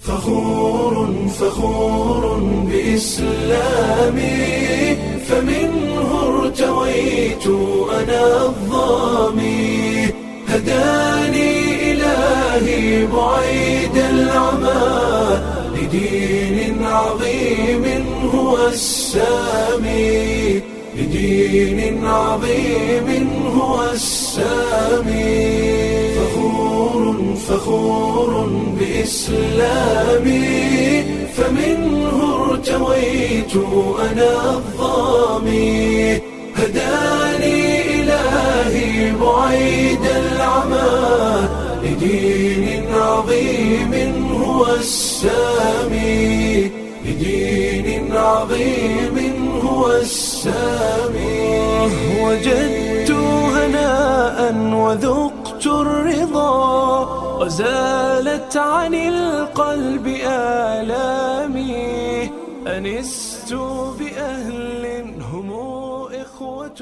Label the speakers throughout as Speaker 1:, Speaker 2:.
Speaker 1: فخور فخور بإسلامي فمنه ارتويت أنا الظامي هداني إلهي بعيد العمى لدين عظيم هو السامي لدين عظيم هو السامي فخور فخور بإسلامي فمنه ارتويت أنا الظامي هداني إلهي بعيد العمى لدين عظيم هو السامي لدين عظيم هو السامي وجدت هناء وذقت الرضا وزالت عن القلب آلامي أنست بأهل هم إخوة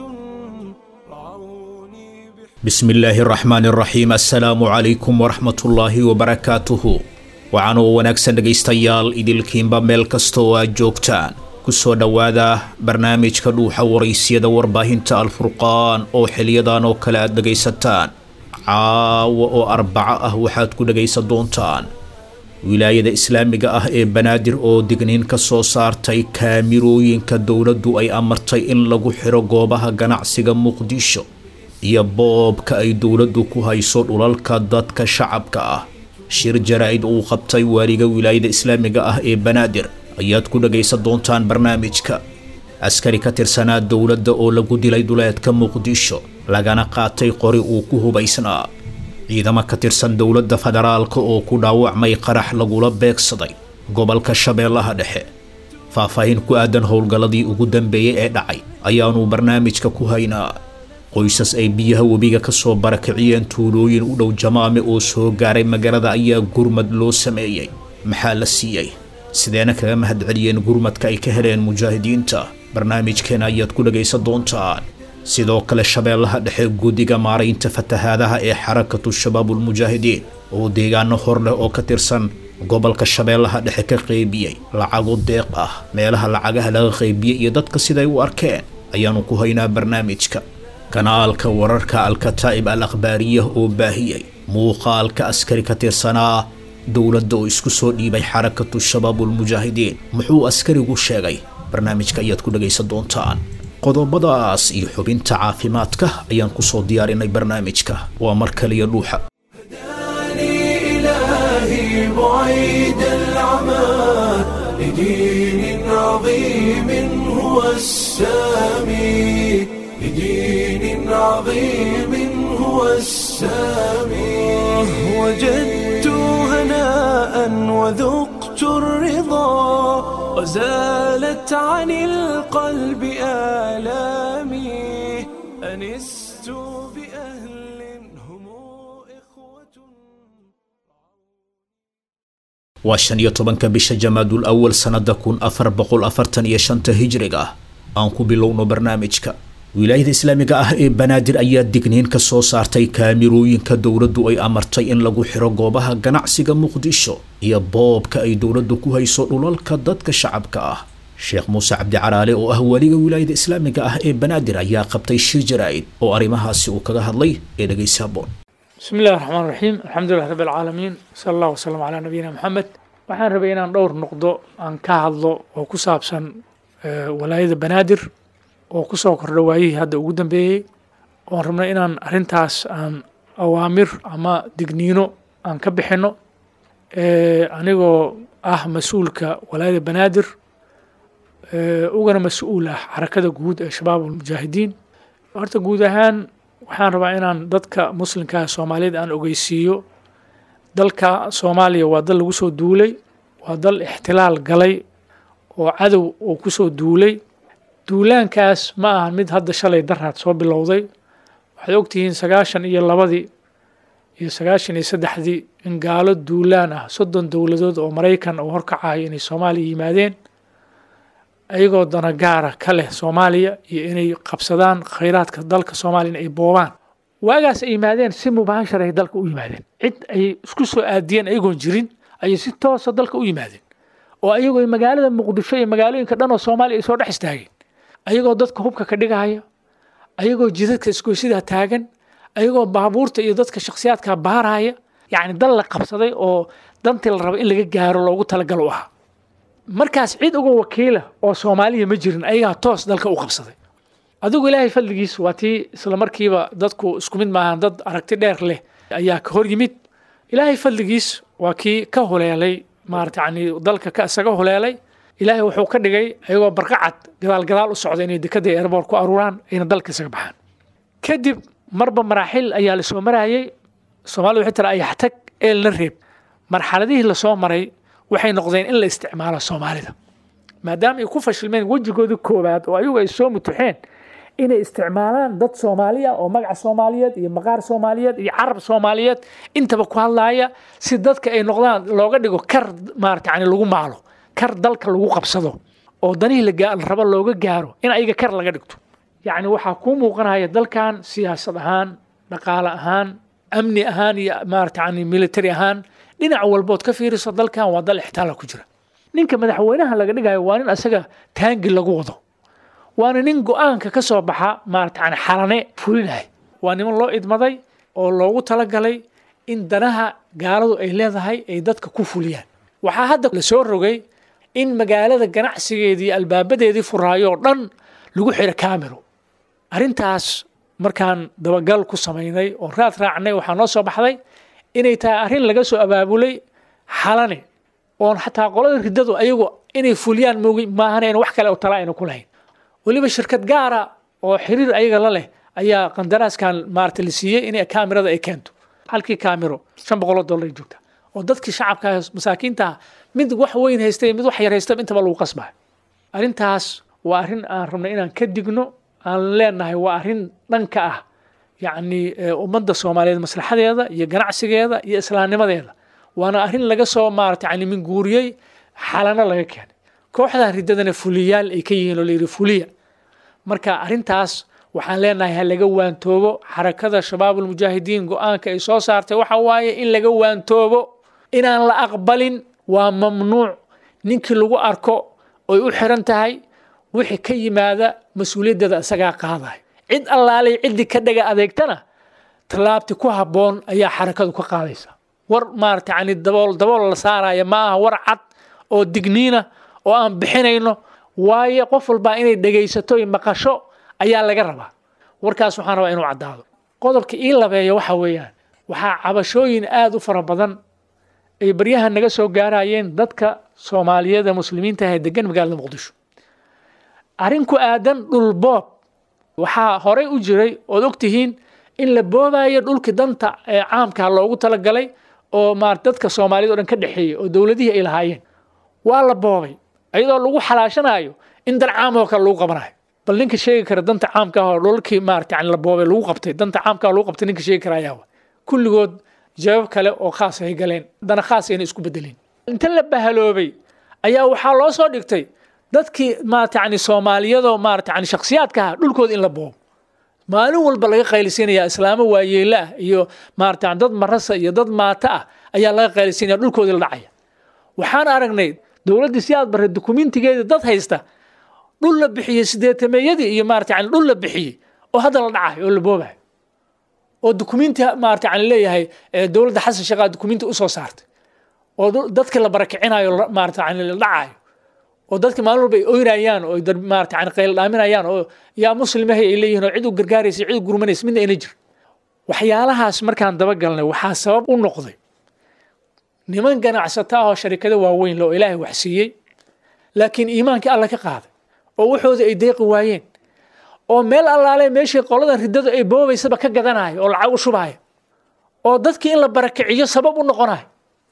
Speaker 1: رعوني
Speaker 2: bismi illaahi araxmaan araxiim assalaamu calaykum waraxmatullaahi wabarakaatuhu waxaanuu wanaagsan dhegaystayaal idilkiinba meel kasta oo aad joogtaan ku soo dhowaada barnaamijka dhuuxa waraysyada warbaahinta alfurqaan oo xiliyadan oo kale aad dhegaysataan caawa oo arbaco ah waxaad ku dhegaysan doontaan wilaayada islaamiga ah ee banaadir oo digniin ka soo saartay kaamirooyinka dowladdu ay amartay in lagu xiro goobaha ganacsiga muqdisho iyo boobka ay dowladdu ku hayso dhulalka dadka shacabka ah shir jaraa-id uu qabtay waaliga wilaayada islaamiga ah ee banaadir ayaad ku dhagaysan doontaan barnaamijka askari ka tirsanaa dowladda oo lagu dilay duleedka muqdisho lagana qaatay qori uu ku hubaysnaa ciidamo ka tirsan dowladda federaalka oo ku dhaawacmay qarax lagula beegsaday gobolka shabeellaha dhexe faahfaahin ku aadan howlgalladii ugu dambeeyey ee dhacay ayaanu barnaamijka ku haynaa qoysas ay biyaha webiga ka soo barakiciyeen tuulooyin u dhow jamaame oo soo gaaray magaalada ayaa gurmad loo sameeyey maxaa la siiyey sideena kaga mahadceliyeen gurmadka ay ka heleen mujaahidiinta barnaamijkeena ayaad ku dhagaysan doontaan sidoo kale shabeellaha dhexe guddiga maaraynta fatahaadaha ee xarakatu shabaabulmujaahidiin oo deegaano hor leh oo ka tirsan gobolka shabeellaha dhexe ka qeybiyey lacago deeq ah meelaha lacagaha laga qeybiyey iyo dadka siday u arkeen ayaanu ku haynaa barnaamijka kanaalka wararka alkataa'ib al akhbaariya oo baahiyey muuqaalka askari ka tirsanaa dowladda oo isku soo dhiibay xarakatu shabaabulmujaahidiin muxuu askarigu sheegay barnaamijka ayaad ku dhagaysan doontaan qodobadaas iyo xubinta caafimaadka ayaan ku soo diyaarinay barnaamijka waa mar kaliya dhuuxa
Speaker 1: هداني إلهي بعيد العمى لدين عظيم هو السامي لدين عظيم هو السامي وجدت هناء وذقت الرضا وزالت عن القلب آلامي أنست بأهل هم إخوة
Speaker 2: waa shan iyo tobanka bisha jamaadul awal sannada kun afar boqol afartan iyo shanta hijriga ah aan ku bilowno barnaamijka wilaayada islaamiga ah ee banaadir ayaa digniin ka soo saartay kaamirooyinka dowladdu ay amartay in lagu xiro goobaha ganacsiga muqdisho iyo boobka ay dowladdu ku hayso dhulalka dadka shacabka ah sheekh muuse cabdicaraale oo ah waliga wilaayada islaamiga ah ee banaadir ayaa qabtay shir jaraa-id oo arrimahaasi uu kaga hadlay ee dhegaysi haboon
Speaker 3: بسم الله الرحمن الرحيم الحمد لله رب العالمين صلى الله وسلم على نبينا محمد waxaan rabay inaan dhowr noqdo aan ka hadlo oo ku saabsan eh, walaayada banaadir oo kusoo kordha waayihii hadda ugu dambeeyey oon rabnay inaan arrintaas aan awaamir ama digniino aan ka bixino Eh, anigoo ah mas-uulka walaayada banaadir eh, ugana mas-uul ah xarakada guud ee shabaab ulmujaahidiin horta guud ahaan waxaan rabaa inaan dadka muslimka ah soomaaliyada aan ogeysiiyo dalka soomaaliya waa dal lagu soo duulay waa dal ixtilaal galay oo cadow uu kusoo duulay duulaankaas ma ahan mid hadda shalay daraad soo bilowday waxaad ogtihiin sagaashan iyo labadii iyo sagaashan iyo saddexdii in gaalo duulaan ah soddon dowladood oo maraykan uu horkacayo inay soomaaliya yimaadeen ayagoo dana gaara ka leh soomaaliya iyo inay qabsadaan khayraadka dalka soomaaliya in ay boobaan waagaas ay yimaadeen si mubaashar ay dalka u yimaadeen cid ay isku soo aadiyeen ayagoon jirin ayay si toosa dalka u yimaadeen oo ayagoo magaalada muqdisho iyo magaalooyinka dhan oo soomaaliya ay soo dhex istaageen ayagoo dadka hubka ka dhigaya ayagoo jidadka isgoysidaa taagan ayagoo baabuurta iyo dadka shakhsiyaadka baaraya yacni dal la qabsaday oo dantii la raba in laga gaaro loogu talagalo u ahaa markaas cid uga wakiila oo soomaaliya ma jirin ayagaa toos dalka u qabsaday adigu ilaahay fadligiis waa tii isla markiiba dadku isku mid maahan dad aragti dheer leh ayaa ka hor yimid ilaahay fadligiis waa kii ka huleelay maarata yani dalka ka isaga huleelay ilaahay wuxuu ka dhigay ayagoo barqacad gadaal gadaal u socda inay dekada airboort ku aruuraan ayna dalka isaga baxaan kadib marba maraaxil ayaa lasoo marayay soomaalida waxay tira ayax tag eelna reeb marxaladihii lasoo maray waxay noqdeen in la isticmaalo soomaalida maadaama ay ku fashilmeen wejigoodii koowaad oo ayagu ay soo mutuxeen inay isticmaalaan dad soomaaliya oo magaca soomaaliyeed iyo maqaar soomaaliyeed iyo carab soomaaliyeed intaba ku hadlaaya si dadka ay noqdaan looga dhigo kar maarata yani lagu maalo kar dalka lagu qabsado oo danihii la rabo looga gaaro in ayaga kar laga dhigto yacni waxaa kuu muuqanaya dalkan siyaasad ahaan dhaqaale ahaan amni ahaan iyo maarata yani military ahaan dhinac walbood ka fiiriso dalkan waa dal ixtaala ku jira ninka madaxweynaha laga dhigayo waa nin asaga taangi lagu wado waana nin go-aanka ka soo baxa maarata yani xalane fulinahay waa niman loo idmaday oo loogu talagalay in danaha gaaladu ay leedahay ay dadka ku fuliyaan waxaa hadda la soo rogay in magaalada ganacsigeedii albaabadeedii furaayo oo dhan lagu xiro camero arrintaas markaan dabagal ku samaynay oo raad raacnay waxaa noo soo baxday inay tahay arrin laga soo abaabulay xalane oon xataa qolada riddadu ayagu inay fuliyaan moogi maahan in wax kale oo tala ayna ku lahayn weliba shirkad gaara oo xiriir ayaga la leh ayaa qandaraaskan maarata la siiyey in kaamirada ay keento halkii kaamiro shan boqoloo dollar ay joogta oo dadkii shacabka masaakiinta mid wax weyn haystay mid wax yar haystay intaba lagu qasbayo arrintaas waa arrin aan rabnay inaan ka digno aan leenahay waa arrin dhanka ah yacni ummadda soomaaliyeed maslaxadeeda iyo ganacsigeeda iyo islaamnimadeeda waana arrin laga soo maarata yani minguuriyey xalano laga keenay kooxdan riddadana fuliyaal ay ka yihiin oo layidhi fuliya marka arrintaas waxaan leenahay ha laga waantoobo xarakada shabaabulmujaahidiin go-aanka ay soo saartay waxa waaye in laga waantoobo inaan la aqbalin waa mamnuuc ninkii lagu arko oy u xiran tahay wixii ka yimaada mas-uuliyaddeeda isagaa qaaday cid allaalay ciddii ka dhaga adeegtana tallaabti ku habboon ayaa xarakadu ka qaadaysa war maarata yani dabool dabool la saaraya ma aha war cad oo digniina oo aan bixinayno waayo qof walbaa inay dhegaysato iyo maqasho ayaa laga rabaa warkaas waxaan rabaa inuu caddaado qodobka ii labeeya waxa weeyaan waxaa cabashooyin aada u fara badan ay baryaha naga soo gaarayeen dadka soomaaliyeed ee muslimiinta ah ee degan magaalada muqdisho arrin ku aadan dhul boob waxaa horey u jiray ood ogtihiin in la boobayo dhulkii danta ee caamka loogu talagalay oo maar dadka soomaaliyed o dhan ka dhexeeyey oo dowladihii ay lahaayeen waa la boobay iyadoo lagu xalaashanayo in dan caam oo kale lagu qabanayo bal ninka sheegi kara danta caamka ah oo dhulkii maarata yani la boobay lagu qabtay danta caamka ah lagu qabtay ninka sheegi kara ayaa kulligood jawaab kale oo khaas ay galeen dana khaas ayna isku bedeleen inta la bahaloobay ayaa waxaa loo soo dhigtay dadkii maarata yani soomaaliyadoo maarata yani shakhsiyaadka ah dhulkooda in la boobo maalin walba laga qaylisinaya islaamo waayeela ah iyo maarata dad marasa iyo dad maata ah ayaa laga qaylisinaya dhulkoodii la dhacaya waxaan aragnay dowladdii si aad bartay dukumentigeedii dad haysta dhul la bixiyey sideetameeyadii iyo maarata yani dhul la bixiyey oo hadda la dhacayo oo la boobayo oo dukumenti maarata yani leeyahay dowladda xasan sheekhaa dukumenti usoo saartay oo dadka la barakicinayo maarata yani la dhacayo oo dadka maalin walba ay oynayaan oo maarata yani qayl dhaaminayaan oo yaa muslimahay ay leeyihin oo cid u gargaaraysa cid u gurmanaysa midna ayna jir waxyaalahaas markaan dabagalnay waxaa sabab u noqday niman ganacsata ah oo sharikado waaweyn le oo ilaahay wax siiyey laakiin iimaankii alla ka qaaday oo waxoodii ay deeqi waayeen oo meel allaale meeshii qoladan riddadu ay boobaysaba ka gadanayo oo lacag u shubaayo oo dadkii in la barakiciyo sabab u noqonayo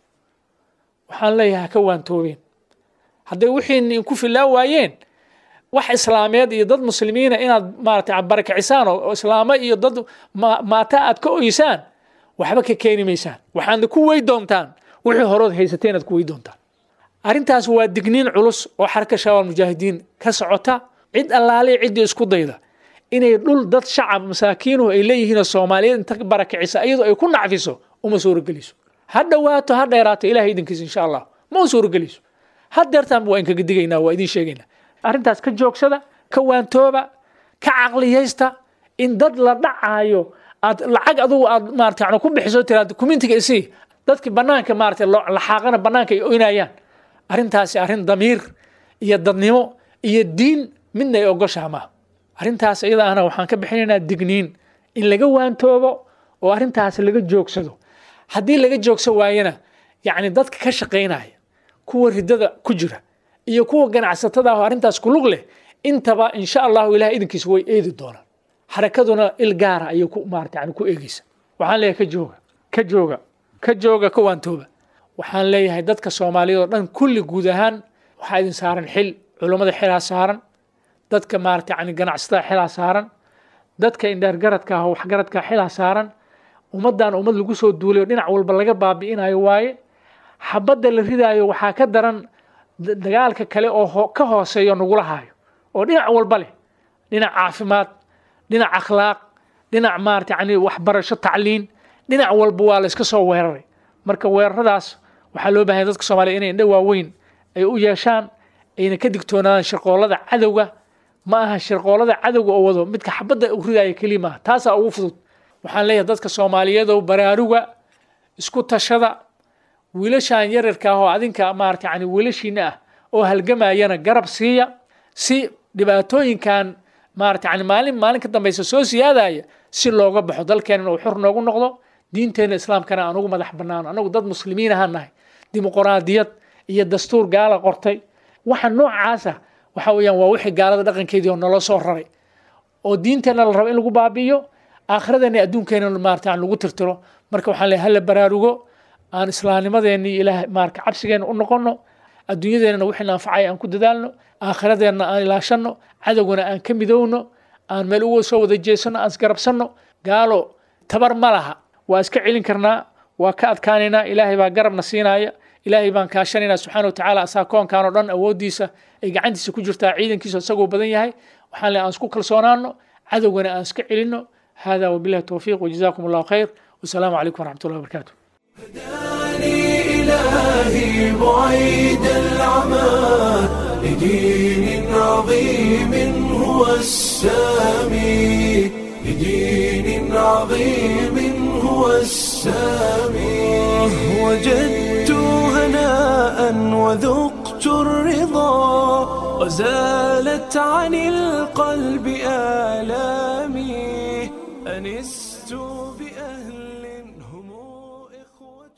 Speaker 3: waxaan leeyahay ha ka waantoobeen hadday wixiina inku filaa waayeen wax islaameed iyo dad muslimiina inaad maarata barakicisaan oo islaamo iyo dad maata aad ka oysaan waxba ka keeni maysaan waxaadna ku wey doontaan wixii horood haysateen aad ku wey doontaan arrintaas waa digniin culus oo xarka shabaab mujaahidiin ka socota cid allaale ciddii isku dayda inay dhul dad shacab masaakiinuhu ay leeyihiinoo soomaaliyeed inta barakicisa iyadoo ay ku nacfiso uma suurogeliso ha dhowaato ha dheeraato ilahay idinkiisa insha allah ma u suurogelayso hadeertaanba waa inkaga digaynaa waa idin sheegaynaa arrintaas ka joogsada ka waantooba ka caqliyaysta in dad la dhacaayo aad lacag adugu aad maarata yani ku bixiso tiraad communitiga isii dadki banaanka maarata laxaaqana banaanka ay oynayaan arrintaasi arrin damiir iyo dadnimo iyo diin midna ay ogoshaha maaha arrintaas iyada ahna waxaan ka bixinaynaa digniin in laga waantoobo oo arrintaas laga joogsado haddii laga joogsan waayana yacni dadka ka shaqaynaya kuwa ridada ku jira iyo kuwa ganacsatada ah oo arrintaas kulug leh intaba insha allahu ilahay idinkiisa way eedi doonaan xarakaduna il gaara ayay ku maarata yani ku eegeysa waxaan leeyahay ka jooga ka jooga ka jooga ka waantooba waxaan leeyahay dadka soomaaliyeed oo dhan kulli guud ahaan waxaa idin saaran xil culummada xilaa saaran dadka maarata yani ganacsatada xilaa saaran dadka indheergaradka ah oo waxgaradka xilaa saaran ummaddan ummad lagu soo duulayo dhinac walba laga baabi'inayo waaye xabadda la ridaayo waxaa ka daran dagaalka kale oo ka hooseeyo nagula haayo oo dhinac walba leh dhinac caafimaad dhinac akhlaaq dhinac maarata yani waxbarasho tacliin dhinac walba waa la iska soo weeraray marka weeraradaas waxaa loo bahanya dadka soomaliya inay indho waaweyn ay u yeeshaan ayna ka digtoonaadaan shirqoolada cadowga ma aha shirqoolada cadowga oo wado midka xabadda u ridaya keliya maaha taasaa ugu fudud waxaan leeyahay dadka soomaaliyeedow baraaruga isku tashada wiilashan yararka ah oo adinka maarata yani wiilashiina ah oo halgamayana garab siiya si dhibaatooyinkan maarata yani maalin maalin ka dambaysa soo siyaadaya si looga baxo dalkeenna uu xor noogu noqdo diinteena islaamkana aan ugu madax banaano anagu dad muslimiin ahaan nahay dimuqraadiyad iyo dastuur gaala qortay waxa noocaasa waxa weeyaan waa wixii gaalada dhaqankeedii oo naloo soo raray oo diinteenna la rabo in lagu baabi'iyo aakhiradeenna adduunkeena maarata aan lagu tirtiro marka waxaan leeyahay hala baraarugo aan islaamnimadeenni ilaah maarka cabsigeena u noqono adduunyadeennana wixii anfacay aan ku dadaalno aakhiradeenna aan ilaashanno cadowgana aan ka midowno aan meel uga soo wada jeesano aan isgarabsanno gaalo tabar ma laha waa iska celin karnaa waa ka adkaanaynaa ilaahay baa garabna siinaya ilaahay baan kaashanaynaa subxaana wa tacaala asaa koonkan oo dhan awooddiisa ay gacantiisa ku jirtaa ciidankiisa isagoo badan yahay waxaan le aan isku kalsoonaano cadowgana aan iska celinno hada wabillahi towfiiq wajazaakum allahu khayr wasalaamu calaykum waraxmat ullahi wabarakaatu
Speaker 1: هداني إلهي بعيد العمى لدين عظيم هو السامي لدين عظيم هو السامي وجدت هناء وذقت الرضا وزالت عن القلب آلامي أنست بأهل هم إخوة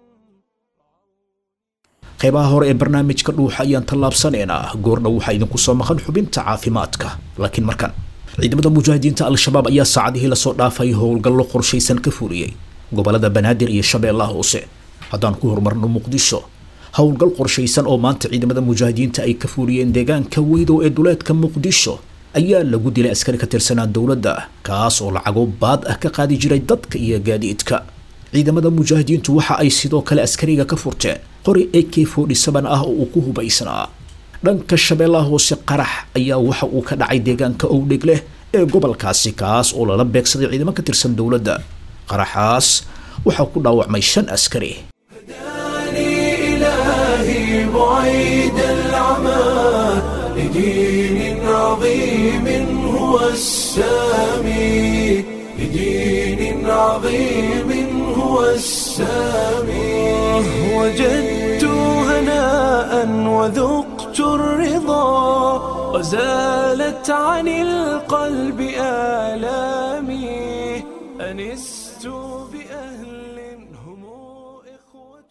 Speaker 2: qaybaha hore ee barnaamijka dhuuxa ayaan tallaabsanaynaa goorna waxaa idinku soo maqan xubinta caafimaadka laakiin markan ciidamada mujaahidiinta al-shabaab ayaa saacadihii lasoo dhaafay howlgallo qorshaysan ka fuliyey gobolada banaadir iyo shabeellaha hoose haddaan ku horumarno muqdisho howlgal qorshaysan oo maanta ciidamada mujaahidiinta ay ka fuliyeen deegaanka weydow ee duleedka muqdisho ayaa lagu dilay askari ka tirsanaa dowladda kaas oo lacago baad ah ka qaadi jiray dadka iyo gaadiidka ciidamada mujaahidiintu waxa ay sidoo kale askariga ka furteen qori a k ah oo uu ku hubaysnaa dhanka shabeellaha hoose qarax ayaa waxa uu ka dhacay deegaanka owdheg leh ee gobolkaasi kaas oo lala beegsaday ciidamo ka tirsan dowladda qaraxaas waxaa ku dhaawacmay shan askari
Speaker 1: هداني إلهي بعيد العمى لدين عظيم هو السامي لدين عظيم هو السامي وجدت هناء وذقت الرضا وزالت عن القلب آلامي أنست بأهل هم إخوة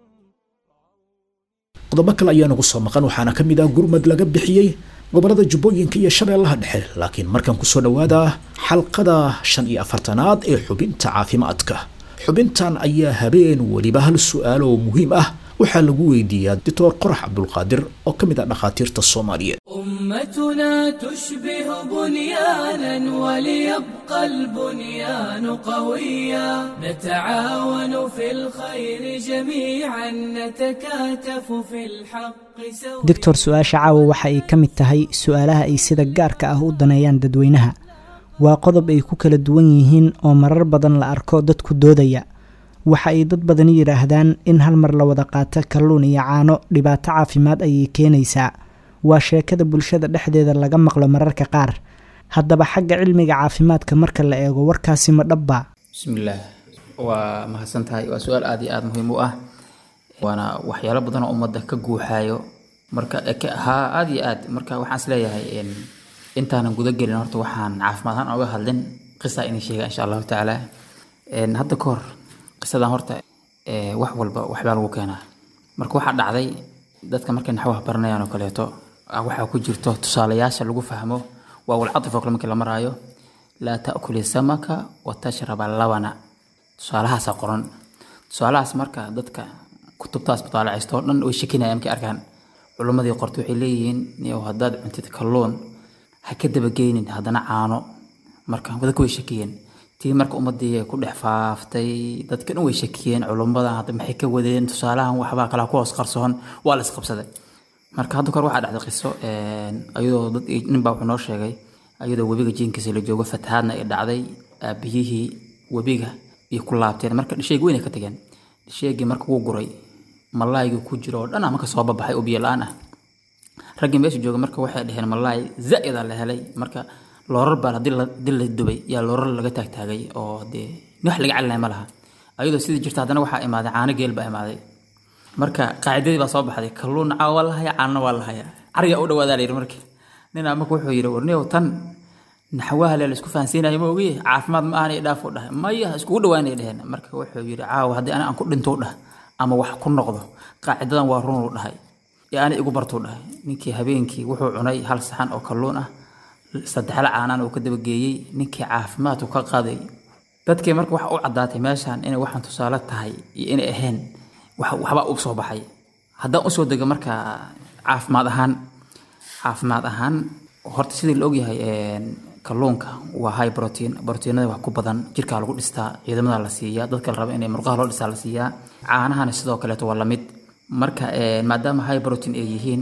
Speaker 2: qodobo kale ayaa nagu soo maqan waxaana ka mid ah gurmad laga bixiyey gobolada jubbooyinka iyo shabeellaha dhexe laakiin markan kusoo dhawaada xalqada shan iyo afartanaad ee xubinta caafimaadka xubintan ayaa habeen weliba hal su-aal oo muhiim ah waxaa lagu weydiiyaa doctor qorax cabdulqaadir oo ka mid ah dhakhaatiirta soomaaliyeed
Speaker 4: أمتنا تشبه بنيانا وليبقى البنيان قويا نتعاون في الخير جميعا نتكاتف في الحق سويا
Speaker 5: doctor su-aasha caawa waxa ay ka mid tahay su-aalaha ay sida gaarka ah u daneeyaan dadweynaha waa qodob ay ku kala duwan yihiin oo marar badan la arko dadku doodaya waxa ay dad badani yidhaahdaan in hal mar la wada qaato kalluun iyo caano dhibaato caafimaad ayay keenaysaa waa sheekada bulshada dhexdeeda laga maqlo mararka qaar haddaba xagga cilmiga caafimaadka marka la eego warkaasi ma dhabba
Speaker 6: bismillaah waa mahadsan tahay waa su-aal aada iyo aada muhiim u ah waana waxyaalo badan oo ummadda ka guuxaayo marka haa aada iyo aad marka waxaan isleeyahay intaanan guda gelin horta waxaan caafimaad ahaan oga hadlin qisa inay sheega insha allahu tacaala hadda ka hor qisadan horta wax walba waxbaa lagu keenaa marka waxaa dhacday dadka markay naxwaha baranayaan oo kaleeto waxaa ku jirto tusaalayaasha lagu fahmo waa walcatif oo kale markii la maraayo laa taakuli samaka wa tashraba labana tusaalahaasa qoran tusaalahaas marka dadka kutubtaas mutaalacaysto oo dhan way shakinayaan markay arkaan culimmadii qorta waxay leeyihiin niyow haddaad cuntid kalluun ha ka dabageynin haddana caano marka dadka way shakiyeen tii marka ummadii ku dhex faaftay dadka dhan way shakiyeen culummadan hadda maxay ka wadeen tusaalahan waxbaa kala ku hoos qarsoon waa la isqabsaday marka hadda kor waxaa dhacday qiso ayadoo dad ninbaa wuxuu noo sheegay ayadoo webiga jiinkiisa la joogo fatahaadna ay dhacday aabiyihii webiga iyo ku laabteen marka dhisheegi weyn ay ka tageen dhisheegii marka wuu guray malaaygii ku jiro oo dhan ah marka soo babaxay oo biyo la-aan ah raggii meesha jooga marka waxay dhaheen malaay zaa-ida la helay marka loorar baa hadii la dubay yaa loorar laga taagtaagay oo dee wax laga calinaya ma laha ayadoo sidii jirta haddana waxaa imaaday caano geel baa imaaday marka qaacidadii baa soo baxday kalluun caa waa la haya caanna waa la haya cariga u dhawaadaa la yidhi marka ninaa marka wuxuu yidhi warniyow tan naxwaha le la isku fahansiinayo ma ogiye caafimaad ma ahan dhaaf u dhahay maya iskugu dhawaanay dheheen marka wuxuu yidhi caawa haddii ani aan ku dhintou dhah ama wax ku noqdo qaacidadan waa runuu dhahay ee ani igu bartuu dhahay ninkii habeenkii wuxuu cunay hal saxan oo kalluun ah saddexla caanaan uu ka dabageeyey ninkii caafimaadku ka qaaday dadkii marka waxa u caddaatay meeshan inay waxaan tusaale tahay iyo inay ahayn waxbaa u soo baxay haddaan usoo dego marka caafimaad ahaan caafimaad ahaan horta sidii la ogyahay kalluunka waa high protein proteinada wax ku badan jirkaa lagu dhistaa ciidamada la siiyaa dadka la raba inay murqaha loo dhistaa la siiyaa caanahana sidoo kaleeto waa lamid marka maadaama high protein ay yihiin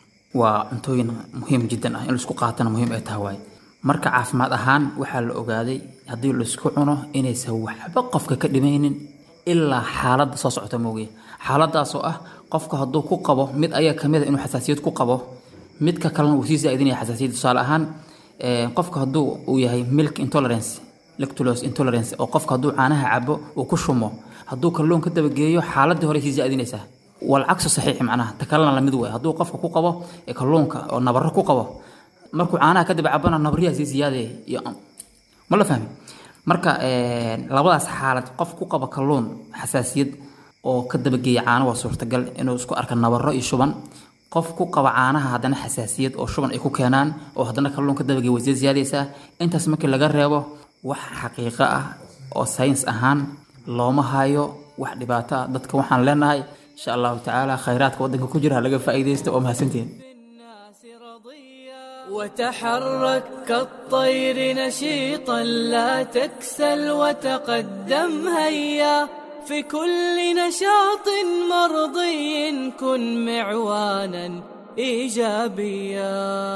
Speaker 6: waa cuntooyin muhiim jiddan ah in laisku qaatana muhiim ay tahay waay marka caafimaad ahaan waxaa la ogaaday haddii laisku cuno inaysan waxba qofka ka dhimaynin ilaa xaaladda soo socota moogiye xaaladaasoo ah qofka hadduu ku qabo mid ayaa kamid a inuu xasaasiyad ku qabo midka kalena uu sii zaa'idinaya xasaasiyad tusaale ahaan qofka hadduu uu yahay milk intolerance lactulose intolerance oo qofka hadduu caanaha cabo uu ku shumo hadduu kalluun ka dabageeyo xaaladii hore sii zaa'idinaysaa walcagsu saxiix macnaha ta kalena lamid way hadduu qofka ku qabo kalluunka oo nabaro ku qabo markuu caanaha kadib cabana nabaryaha sii siyaadaya iyo ma la fahmi marka labadaas xaalad qof ku qaba kalluun xasaasiyad oo ka dabageeya caano waa suurtagal inuu isku arka nabaro iyo shuban qof ku qaba caanaha haddana xasaasiyad oo shuban ay ku keenaan oo haddana kalluun ka dabageeya way sii siyaadaysaa intaas markii laga reebo wax xaqiiqo ah oo sayns ahaan looma hayo wax dhibaato ah dadka waxaan leenahay insha allahu tacaala khayraadka waddanka ku jira ha laga faa'iidaysto oo mahadsantihin
Speaker 4: وتحرك كالطير نشيطا لا تكسل وتقدم هيا في كل نشاط مرضي كن معوانا ايجابيا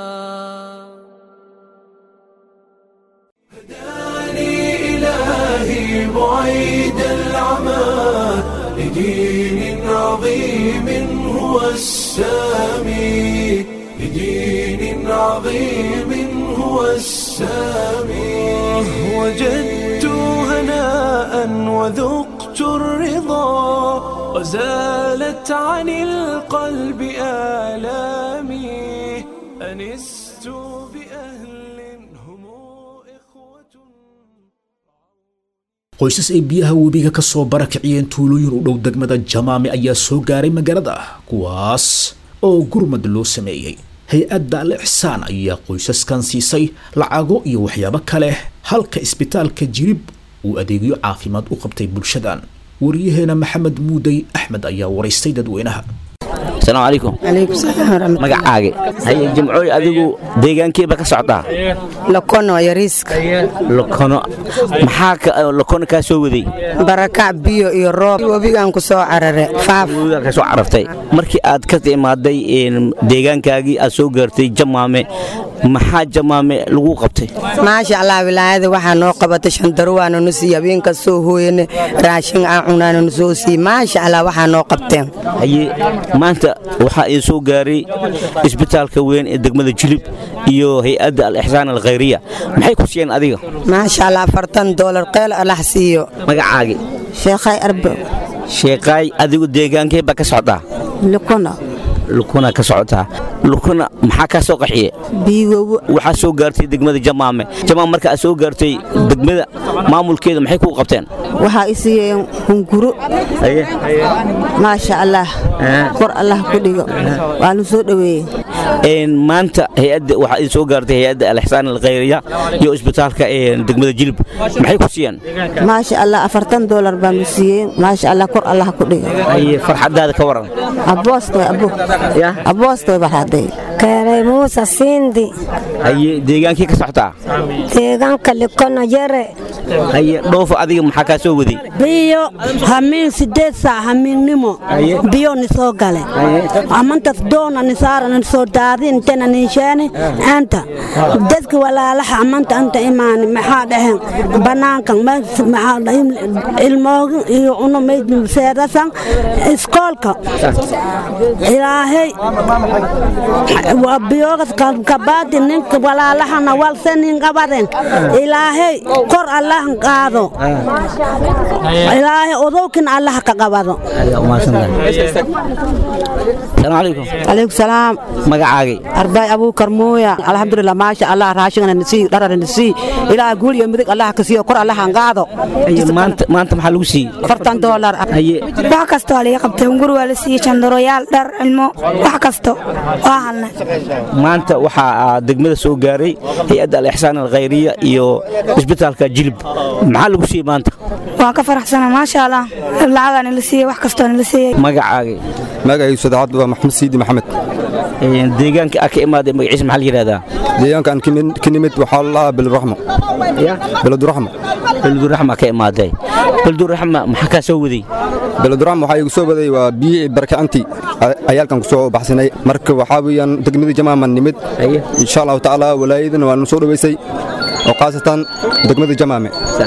Speaker 1: هداني إلهي بعيد العمى لدين عظيم هو السامي لدين عظيم هو السامي وجدت هناء وذقت الرضا وزالت عن القلب آلامي أنست بأهل هم إخوة
Speaker 2: qoysas ay biyaha webiga ka soo barakiciyeen tuulooyin u dhow degmada jamaame ayaa soo gaaray magaalada kuwaas oo gurmad loo sameeyey hay-adda al ixsaan ayaa qoysaskan siisay lacago iyo waxyaabo kale halka isbitaalka jirib uu adeegyo caafimaad u qabtay bulshadan wariyaheena maxamed muudey axmed ayaa waraystay dadweynaha
Speaker 7: asalaamu calaykum
Speaker 8: calaykum salaam waraxmat
Speaker 7: magacaaga haye jimcooy adigu deegaankeeba ka socdaa
Speaker 8: lokono yariiska
Speaker 7: lokono maxaa ka- lokono kaa soo waday
Speaker 8: barakac biyo iyo roob webigaan ku soo carare faaf
Speaker 7: Webigaa ka soo carartay markii aad ka imaaday een, deegaankaagii aad soo gaartay jamaame maxaa jamaame lagu qabtay
Speaker 8: maasha allah wilaayada waxaa noo qabatay shandaro waana nu siiye habeen kastoo hooyane raashin aan cunaana nu soo siiye maasha allah waxaa noo qabteen
Speaker 7: haye maanta waxaa ii soo gaaray isbitaalka weyn ee degmada jilib iyo hay-adda al-ixsaan alkhayriya maxay ku siiyeen adiga
Speaker 8: maasha allah afartan doolar qeel allah siiyo
Speaker 7: magacaagi
Speaker 9: sheekhay arbo
Speaker 7: sheeqaay adigu deegaankee baa ka socdaa
Speaker 9: lukuna
Speaker 7: lukuna ka socotaa lukuna maxaa kaa soo qaxiye
Speaker 9: biigowo
Speaker 7: waxaa soo gaartay degmada jamaame jamaam marka aad soo gaartay degmada maamulkeeda maxay kuu qabteen
Speaker 9: waxaa i siiyeen hunguro maasha allah kor allah ku dhigo waanu soo dhoweeyey
Speaker 7: maanta hay-adda waxaa idin soo gaartay hay-adda al-ixsaan alkhayriya iyo isbitaalka degmada jilib maxay ku siiyeen
Speaker 9: maasha allah afartan doolar baanu siiyeen maasha allah kor allah ku dhigo
Speaker 7: farxadaada ka waran
Speaker 9: aboostoy abo aboostoy baxaday
Speaker 10: keenay muuse siindi
Speaker 7: haye deegaankii ka socotaa
Speaker 10: deegaanka likono yare
Speaker 7: haye dhoofo adiga maxaa kaa soo waday
Speaker 11: biyo hamiin sideed saac hamiinnimo biyo ni soo gale amantas doona ni saara ni soo daadin intana ninshaani anta dadka walaalaha amanta anta imaani maxaa dhaheen banaankan ilmoogin iyo uno seedasan iskoolka ilaahay biyogas kabaadi ninka walaalahana walse nin qabaden ilaahay kor allahan qaado ilaahay odowkin allaha ka qabado
Speaker 9: alaykum salaam
Speaker 7: magacaagay
Speaker 9: arbaay abuukar muuya alxamdulilah maasha allah raashigana nisii dharana nisii ilaa guul iyo midig allah ka siiyo kor allahan qaado
Speaker 7: maanta maanta maxaa lagu siiyey
Speaker 9: afartan doolar
Speaker 10: wax kastoo laga qabtay hunguri waa la siiyey jandaroyaal dhar ilmo wax kasto waa halnay
Speaker 7: maanta waxaa degmada soo gaaray hay-adda al-ixsaan alkhayriya iyo isbitaalka jilib maxaa lagu siiyey maanta
Speaker 10: waa ka faraxsana maasha allah lacagaa nila siiyey wax kastoo nila siiyey
Speaker 7: magacaagay
Speaker 12: magacaygu sadexaad waa maxamed siidi maxamed
Speaker 7: deegaanka aa ka imaaday magaciisa maxaa la yidhahdaa
Speaker 12: deegaanka aan ka nimid waxaa lalahaa beleduraxmo beleduraxmo
Speaker 7: beleduraxma ka imaaday beleduraxma maxaa kaa soo waday
Speaker 12: beleduraxma waxaa igu soo waday waa biyihii barakacantii ayaalkan ku soo baxsanay marka waxaa weeyaan degmadii jamaaman nimid insha allahu tacaala walaayadana waanu soo dhoweysay oo khaasatan degmada jamaame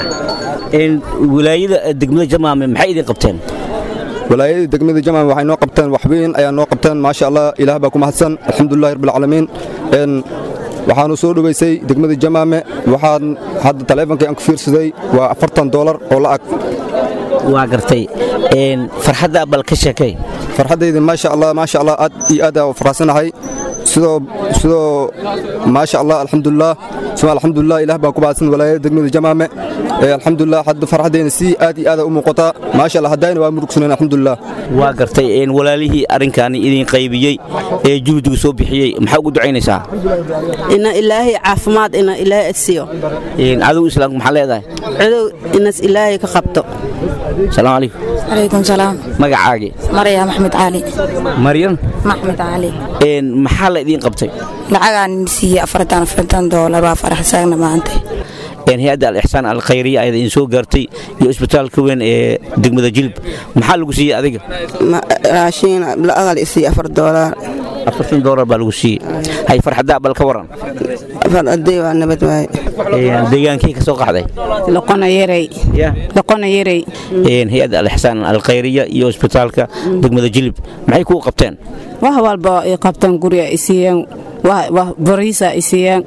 Speaker 7: walaayada degmada jamaame maxay idin qabteen
Speaker 12: walaayada degmada jamaame waxay noo qabteen wax weyn ayaa noo qabteen maasha allah ilaah baa ku mahadsan alxamdulillahi rabbilcaalamiin waxaanu soo dhoweysay degmada jamaame waxaan hadda taleefonkii aan ku fiirsaday waa afartan doolar oo la'ag
Speaker 7: waa gartay farxadda bal ka sheekay
Speaker 12: farxaddayda maasha allah maasha allah aad iyo aad aa faraxsanahay sidoo sidoo maasha allah alxamdulilah suma alxamdulilah ilaah baan ku baadsan walaayada degmada jamaame alxamdulilah hadda farxaddayna si aad iyo aad u muuqataa maasha allah haddayna waa murugsaneen alxamdulilah
Speaker 7: waa gartay walaalihii arrinkaani idin qaybiyey ee juhdigu soo bixiyey maxaa ugu ducaynaysaa
Speaker 11: ina ilaahay caafimaad ina ilaahay adsiyo
Speaker 7: cadow islaamku maxaa leedahay
Speaker 11: cadow inas ilaahay ka qabto
Speaker 7: salaamu calaykum
Speaker 13: calaykum salaam
Speaker 7: magacaagii
Speaker 13: marya maxmed cali
Speaker 7: maryan
Speaker 13: maxmed cali
Speaker 7: maxaa la idiin qabtay
Speaker 13: lacagaan siiyey afartan afartan doolar waa faraxsaagna maanta
Speaker 7: hay-adda al-ixsaan alkhayriya ayaad idin soo gaartay iyo isbitaalka weyn ee degmada jilib maxaa lagu siiyey adiga
Speaker 9: raashiin la'agal isiiye afar doolar
Speaker 7: afartan doolar baa lagu siiyey hay farxaddaa bal ka waran
Speaker 9: farxaday waa nabad waaye
Speaker 7: deegaankii ka soo qaxday
Speaker 11: loqona yarey loqona yarey
Speaker 7: hay-adda al-ixsaan alkhayriya iyo isbitaalka degmada jilib maxay kuu qabteen
Speaker 11: wax walba ay qabtaan guriga ay siiyeen bariisa ay siiyeen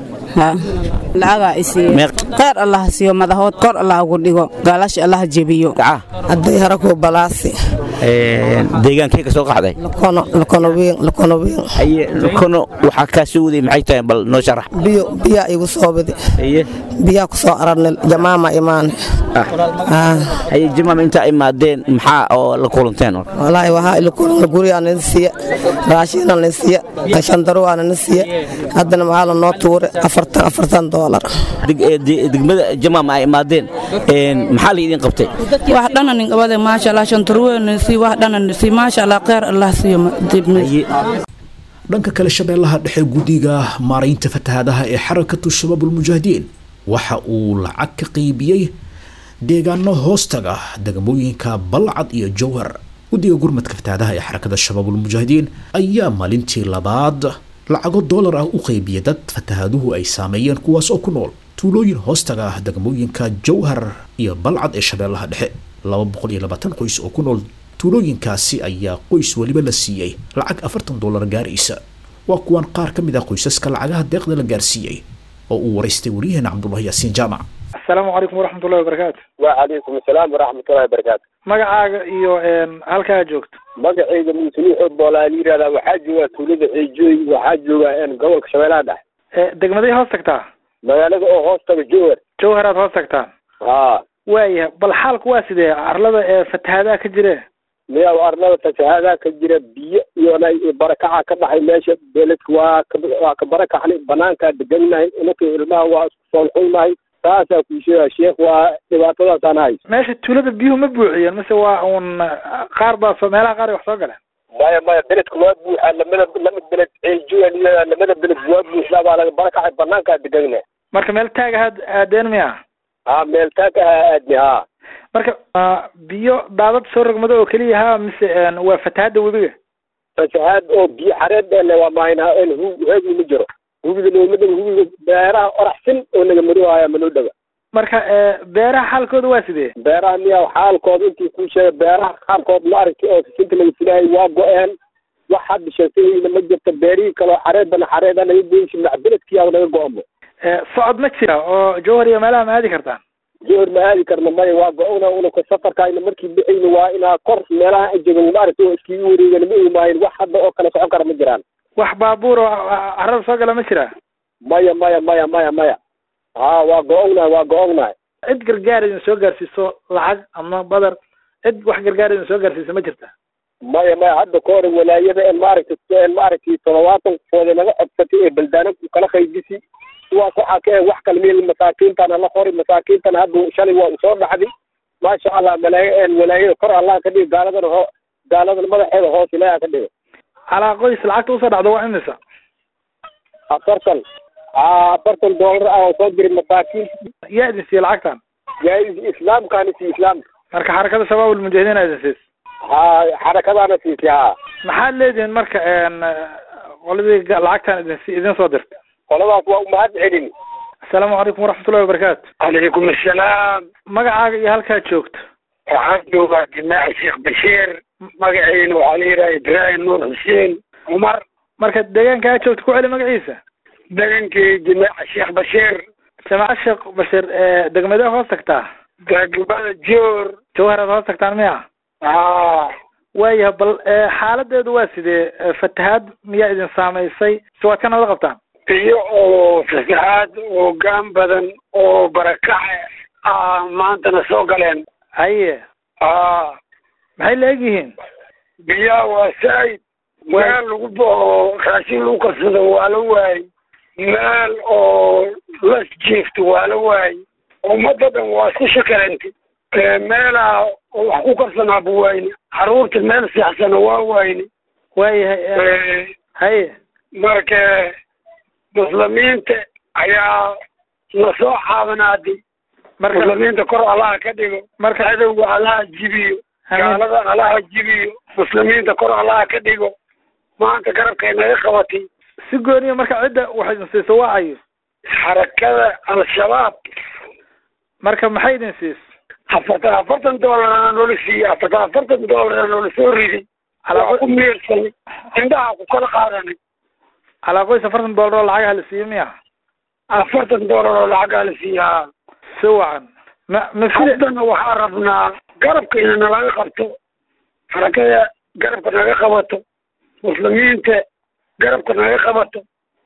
Speaker 11: lacagaa ay siiyeen kheyr allah siiyo madahood kor allah ugu dhigo gaalasha allah jebiyo
Speaker 8: hadday haraku balaasi
Speaker 7: deegaankii ka soo qaxday lukono waxaa kaa soo waday maxay tahay bal noo sharax
Speaker 8: biyo biyaa igu soo wadi biyaa ku soo ararnay jamaama imaane
Speaker 7: haye jamaama intaa imaadeen maxaa oo la kulanteen
Speaker 8: walaahi waxaa ila kulana gurigaa nala siiya raashiina nala siiya shandaruwaa nala siiya haddana maxaa la noo tuure afartan afartan doolar
Speaker 7: degmada jamaama ay imaadeen maxaa la idin qabtay
Speaker 11: wax dhana nin qabade maasha allah shantaruweena sii wax dhana sii maasha allah kheyr allah siiyo
Speaker 2: dhanka kale shabeellaha dhexe guddiga maaraynta fatahaadaha ee xarakatu shabaabulmujaahidiin waxa uu lacag ka qaybiyey deegaano hoostaga degmooyinka balcad iyo jowhar guddiga gurmadka fatahaadaha ee xarakada shabaabulmujaahidiin ayaa maalintii labaad lacago doolar ah u qaybiya dad fatahaaduhu ay saameeyeen kuwaas oo ku nool tuulooyin hoostaga ah degmooyinka jowhar iyo balcad ee shabeellaha dhexe laba boqol iyo labaatan qoys oo ku nool tuulooyinkaasi ayaa qoys weliba la siiyey lacag afartan doolar gaaraysa waa kuwan qaar ka mid ah qoysaska lacagaha deeqda la gaarsiiyey oo uu waraystay waryaheena cabdullahi yaasiin jaamac
Speaker 3: asalaamu calaykum waraxmatullahi wabarakaatu
Speaker 14: wacalaykum asalaam waraxmatullahi wabarakaatu
Speaker 3: magacaaga iyo halkaa joogto
Speaker 14: magacayga muusaliixood boolaa la yihahdaa waxaa joogaa tuulada ceejooy waxaa joogaa gobolka shabeellaha dhexe
Speaker 3: degmaday hoos tagtaa
Speaker 14: magaalada oo hoos taga jowhar
Speaker 3: jowhar aad hoos tagtaan
Speaker 14: ha
Speaker 3: waayahay bal xaalku waa sidee arlada ee fatahaadaha ka jire
Speaker 14: miyaa arlada fatahaadaha ka jira biyo iyo barakaca ka dhaxay meesha beledka waa ka waa ka barakacnay banaankaa degannahay inaka ilmaha waa isku soolxulnahay saasaa kuu sheegaa sheekh waa dhibaatadaasaan hayso
Speaker 3: meesha tuulada biyuhu ma buuxiyeen mise waa uun qaar baa soo meelaha qaar ay wax soo galeen
Speaker 14: maya maya beledka waa buuxaa lamada lamid beled ceeljuwa liyadaa lamada beled waa buuxdaa baa laga barakacay banaankaa degannahay
Speaker 3: marka meel taag ahaad aadeen miya
Speaker 14: ha meel taag ahaa aadni ha
Speaker 3: marka biyo daadad soo rogmado oo keliya ha mise waa fatahaadda webiga
Speaker 14: fatahaad oo biyo xareed ele waa mahaynaa en hu heegi ma jiro hubiga nooma dhaga hubiga beeraha oraxsin oo naga madohaya manoo dhaga
Speaker 3: marka beeraha xaalkooda waa sidee
Speaker 14: beeraha miyaa xaalkooda intii kuu sheegay beeraha qaarkood ma aragtay oo sisinta laga filahay waa go-een wax hadda sheegtayna ma jirta beerihii kaleo xareedana xareeda naga goysi macbeledkiyaa naga go-amo
Speaker 3: socod ma jira oo jowhar iyo meelaha ma aadi kartaan
Speaker 14: jowhar ma aadi karna maya waa go-ona unaka safarkaayna markii bixayna waa inaa kor meelaha ajagan ma aragtay oo iskiga wareegana ma imaayin wax hadda oo kale socon kara ma jiraan
Speaker 3: wax baabuur oo carada soo gala ma jira
Speaker 14: maya maya maya maya maya ha waa go-ognahay waa go-ognahay
Speaker 3: cid gargaar idin soo gaarsiiso lacag ama badar cid wax gargaar idin soo gaarsiisa ma jirta
Speaker 14: maya maya hadda ka hore walaayada en maaragtay en maaragtay toddobaatan kooda naga codsatay ee baldaana kala qaydisi kuwaas waxaa ka wax kale meel masaakiintana la qori masaakiintana hadda shalay waa usoo dhaxday maasha allah malaayo en walaayada kor allah ka dhigo gaaladana ho gaaladana madaxeeda hoos ilaaha ka dhigo
Speaker 3: calaa qoys lacagta usoo dhacdo waa imisa
Speaker 14: afartan a afartan doolar ah oo soo diray masaakiinta
Speaker 3: yaa idin siiye lacagtan
Speaker 14: yaa islaamkaana siiye islaamka
Speaker 3: marka xarakada shabaab ulmujaahidiin aa idin siis
Speaker 14: ha xarakadaana siisay ha
Speaker 3: maxaad leedihin marka qoladii lacagtan idin si idin soo dirta
Speaker 14: qoladaas waa umahad celin
Speaker 3: asalaamu calaykum waraxmatullahi wabarakaatu
Speaker 15: calaykum assalaam
Speaker 3: magacaaga iyo halkaad joogto
Speaker 15: waxaan joogaa jimaaci sheekh bashiir magaciina waxaa la yidhaha ibraahim nuur xuseen cumar
Speaker 3: marka deegaanka aad joogto ku celi magaciisa
Speaker 15: deegankii jimaaci sheekh bashiir
Speaker 3: jamaaca sheekh bashiir degmadee hoos tagtaa
Speaker 15: degmada joor
Speaker 3: jawhar aad hoos tagtaan miya
Speaker 15: haa
Speaker 3: waayahay bal xaaladeedu waa sidee fatahaad miyaa idin saamaysay si waad ka nabad qabtaan
Speaker 15: iyo oo fasaxaad oo gaan badan oo barakace ah maantana soo galeen
Speaker 3: haye
Speaker 15: haa
Speaker 3: maxay la eg yihiin
Speaker 15: biyaha waa saa'id meel lagu oo raashin lagu karsado waa la waayey meel oo las jiifto waa la waayey ummadda dhan waa isku shakalantay meelaa wax ku karsanaaba wayne caruurta meel seexsana waa wayne
Speaker 3: waayahay haye
Speaker 15: marka muslimiinta ayaa na soo caawanaaday muslimiinta kor allaha ka dhigo
Speaker 3: marka
Speaker 15: cadowga allaha jibiyo gaalada allaha jibiyo muslimiinta kor allaha ka dhigo maanta garabkay naga qabatay
Speaker 3: si gooniya marka cidda wax idin siiso waa ayo
Speaker 15: xarakada al-shabaab
Speaker 3: marka maxay idin siis
Speaker 15: afartan afartan doolarna noola siiyey afartan afartan doolarna noola soo riday waa ku miirsanay indhaha ku kala qaadanay
Speaker 3: calaa qoys afartan doolar oo lacagaha la siiyo miya
Speaker 15: afartan doolar oo lacagaa la siiyaa
Speaker 3: si wacan ma ma
Speaker 15: haddana waxaa rabnaa garabka ina nalaga qabto xarakada garabka naga qabato muslimiinta garabka naga qabato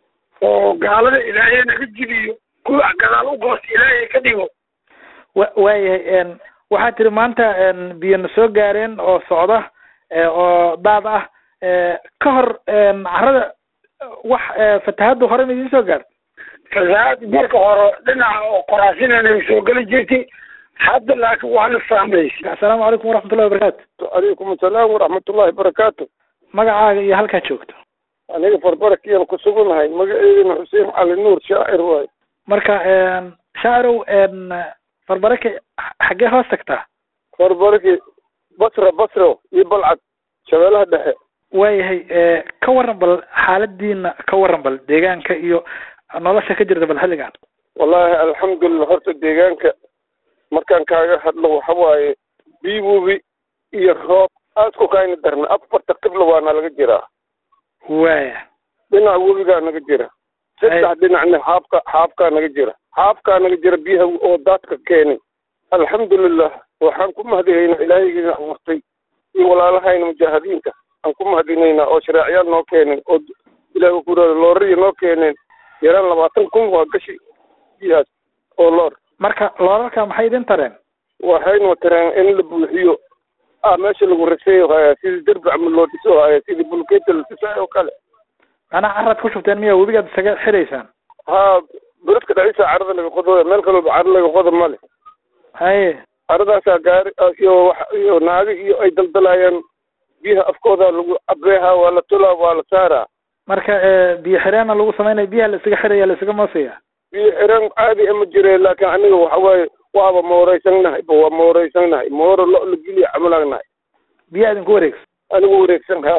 Speaker 15: oo gaalada ilaahay naga jibiyo kuwa gadaal u goos ilaahay ka dhigo
Speaker 3: wa waayahay waxaa tiri maanta biyo na soo gaareen oo socda oo daad ah ka hor carada wax fatahadda hore ma idiin soo gaarta
Speaker 15: fasahaad marka hore dhinaca oo qoraasinana soo geli jirtay hadda laakiin waana saamaysay
Speaker 3: assalaamu calaykum waraxmatullahi wabarakaatu
Speaker 14: calaykum assalaam waraxmatullahi barakaatu
Speaker 3: magacaaga iyo halkaad joogto
Speaker 14: aniga farbarakiyaan ku sugunahay magaceedina xuseen cali nuur shaacir waayo
Speaker 3: marka shaacirow farbarake xaggee hoos tagtaa
Speaker 14: farbaraki basra basro iyo balcad shabeelaha dhexe
Speaker 3: waayahay ka waran bal xaaladiina ka waran bal deegaanka iyo nolosha ka jirta bal xilligan
Speaker 16: wallaahi alxamdulilah horta deegaanka markaan kaaga hadlo waxa waaye biibubi iyo roob aad ku kayna darna afarta qibla waana laga jiraa
Speaker 3: waaya
Speaker 16: dhinac webigaa naga jira saddex dhinacna xaabka xaabkaa naga jira xaabkaa naga jira biyaha oo daadka keenay alxamdulilah waxaan ku mahadinaynaa ilaahaygiina amartay iyo walaalahayna mujaahidiinta aan ku mahadinaynaa oo shareecyaal noo keeneen oo ilaah kuraada loorariya noo keeneen yaraan labaatan kun waa gashi biyahaas oo loor
Speaker 3: marka loorarka maxay idin tareen
Speaker 16: waxayna tareen in la buuxiyo ah meesha lagu raseeyo haya sidii derbi camal loo dhiso haya sidii bulkeeta la dhisaayo oo kale
Speaker 3: macnaha carad ku shubteen miya webigaad isaga xiraysaan
Speaker 16: ha beredka dhacisa carada laga qodo meel kalooba caro laga qodo male
Speaker 3: haye
Speaker 16: caradaasaa gaari iyo wax iyo naago iyo ay daldalayaan biyaha afkooda lagu cabeeha waa la tulaa waa la saaraa
Speaker 3: marka biyo xireenna lagu sameynaya biyaha la isaga xiraya la isaga moosaya
Speaker 16: biyo xireen caadi ama jire laakiin aniga waxa waaye waaba mooreysannahay ba waa mooreysannahay mooro lo la geliya camalaagnahay
Speaker 3: biyaha idinku wareegsan
Speaker 16: anigu wareegsan ha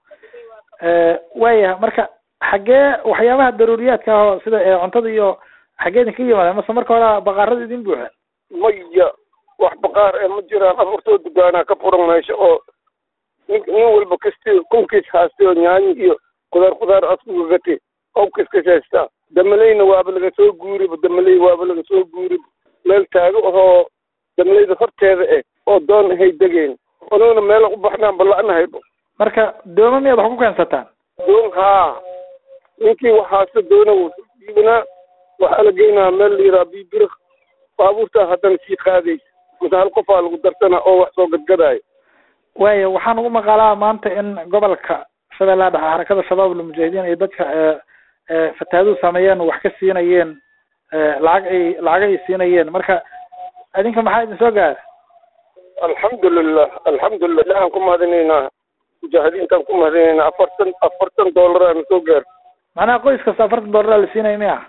Speaker 3: waayaha marka xaggee waxyaabaha daruuriyaadka ah oo sida cuntada iyo xaggee idinka yimaadeen mase marka hore baqaarada idin buuxeen
Speaker 16: maya wax baqaar ee ma jiraan afartoo dugaanaa ka furan meesha oo nin nin walba kasti kunkiis haastay oo nyaanyo iyo kudaar kudaar askugagatay qowkiiskas haystaa damaleyna waaba laga soo guuriba damaley waaba laga soo guuriba meel taago ahoo damaleyda horteeda eh oo doon ahay degeen anuguna meela u baxnaan bala'nahayba
Speaker 3: marka dooma miyaad wax ku keensataan
Speaker 16: doon haa ninkii waxaase doona iibinaa waxaa la geynaa meel la yiraa biibira baabuurtaa haddana sii qaadaysa mase hal qofaa lagu darsana oo wax soo gadgadaayo
Speaker 3: waaya waxaan ugu maqaalaa maanta in gobolka shabeellaha dhexe xarakada shabaab almujaahidiin iyo dadka fataaduhu sameeyeen wax ka siinayeen lacag ay lacag ay siinayeen marka idinka maxaa idin soo gaara
Speaker 16: alxamdulilah alxamdulilah ilahan ku mahadinaynaa mujaahidiintaan ku mahadinaynaa afartan afartan doolaraana soo gaar
Speaker 3: macnaha qoys kasta afartan doolaraa la siinaya miya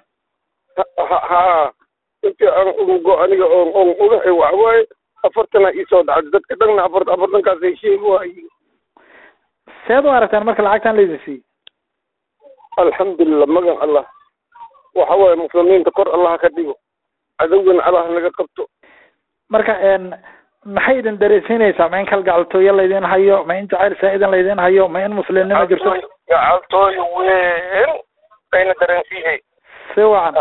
Speaker 16: ha intii aan ugo aniga oon oon ogahay waxa waaye afartana iisoo dhacday dadka dhanna afar afartankaas ay sheegi waaye
Speaker 3: seed u aragtaan marka lacagtan laydin siiyey
Speaker 16: alxamdulilah magan allah waxa waaye muslimiinta kor allah ka dhigo cadowgana allah naga qabto
Speaker 3: marka maxay idin dareensiinaysaa ma in kalgacaltooyo laydin hayo ma in jacayl saa-idan laydin hayo ma in muslimnimo jirto
Speaker 16: gacaltooyo weyn ayna dareensiinay
Speaker 3: si wacan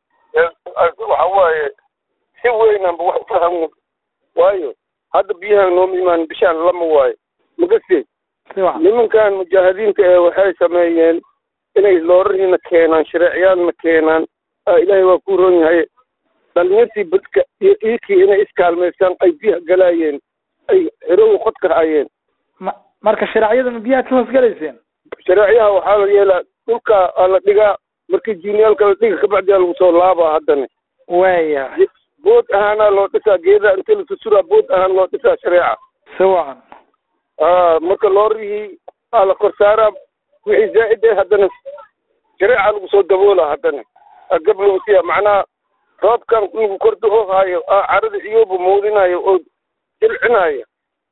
Speaker 16: waxa waaye si weynanba wax ufahamo waayo hadda biyahan nooma imaan bishaan lama waayo magase
Speaker 3: si wacan
Speaker 16: nimankan mujaahidiinta ee waxay sameeyeen inay loorariina keenaan shareecyaalna keenaan ilaahay waa ku ron yahay dhalinyartii badka iyo iikii inay iskaalmaystaan ay biyaha galaayeen ay xerowa qodka hayeen
Speaker 3: ma marka shareecyadan biyahaad ka hoos galayseen
Speaker 16: shareecyaha waxaa la yeelaa dhulka aa la dhigaa markii jiiniyaalka la dhiga kabacdi aa lagu soo laabaa haddana
Speaker 3: waya
Speaker 16: bood ahaanaa loo dhisaa geedaa inta la susuraa bood ahaan loo dhisaa shareeca
Speaker 3: si wacan
Speaker 16: a marka loorihii aa la kor saaraa wixii zaa'id eh haddana shareeca lagu soo daboolaa haddana agab lagu siiya macnaha roobkan lagu kor do-o haayo carada iyooba moodinayo oo jilcinaayo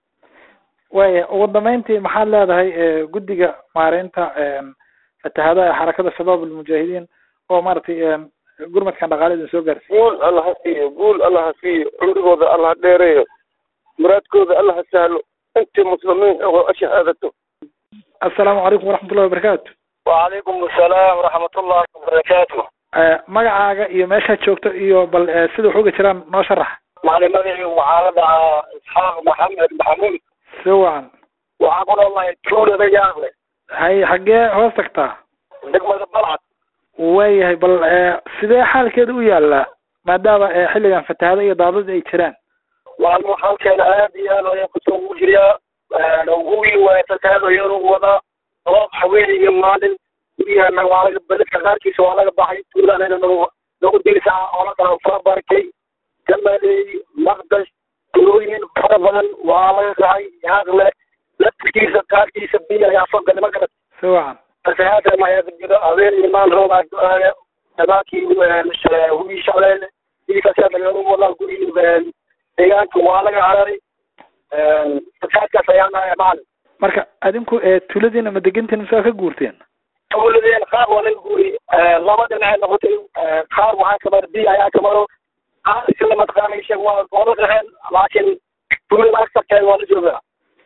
Speaker 3: waya ugu dambeyntii maxaad leedahay guddiga maareynta fatahadaha ee xarakada shabaab almujaahidiin oo maaragtay gurmadkan dhaqaale idin soo gaarsiiy
Speaker 16: guul alla ha siiyo guul alla ha siiyo cumrigooda alla ha dheereeyo muraadkooda alla ha sahlo intii muslimiin oo ashahaadato
Speaker 3: assalaamu calaykum waraxmatullahi wabarakaatu
Speaker 17: wacalaykum asalaam waraxmatullahi wabarakaatu
Speaker 3: magacaaga iyo meeshaad joogto iyo bal sida wax uga jiraan noo sharax
Speaker 17: maclimadii waxaa la dhahaa isxaaq maxamed maxamuud
Speaker 3: si wacan
Speaker 17: waxaa ku noolahay tuulada yaaqle
Speaker 3: hay xaggee hoos tagtaa
Speaker 17: degmada balcad
Speaker 3: waayahay bal sidee xaalkeeda u yaallaa maadaama xilligan fatahado iyo daadad ay jiraan
Speaker 17: maalmo xaalkeeda aad iyo aad ayaa kusoo ugu jiriyaa ugu waaya fatahado yaruu wadaa roob haween iyo maalin guryaha waa laga beledka qaarkiisa waa laga baxay tuulanayna nagu nagu dirsaa oo la dhaha farabarkay gamaley maqdash tulooyin fara badan waa laga kacay yaaqle laftirkiisa qaarkiisa biyo ayaa soo galay ma garat
Speaker 3: si wacan
Speaker 17: fasahaadkan ayaa ka jira habeen iyo maalin roob aa go-aaya damaakii hubii shaleele sidii fasahaadka laga wadaa gurigii deegaanka waa laga cararay fasahaadkaas ayaa naya maalin
Speaker 3: marka adinku tuuladiina ma degantiin mise waa ka guurteen
Speaker 17: tuuladeen qaar waa laga guuriyey laba dhinacay noqotay qaar waxaa kamaro biyo ayaa kamaro qaar isla mataqaana sheeg waa wada qaxeen laakiin tuulada agsarkeeda waa la joogaa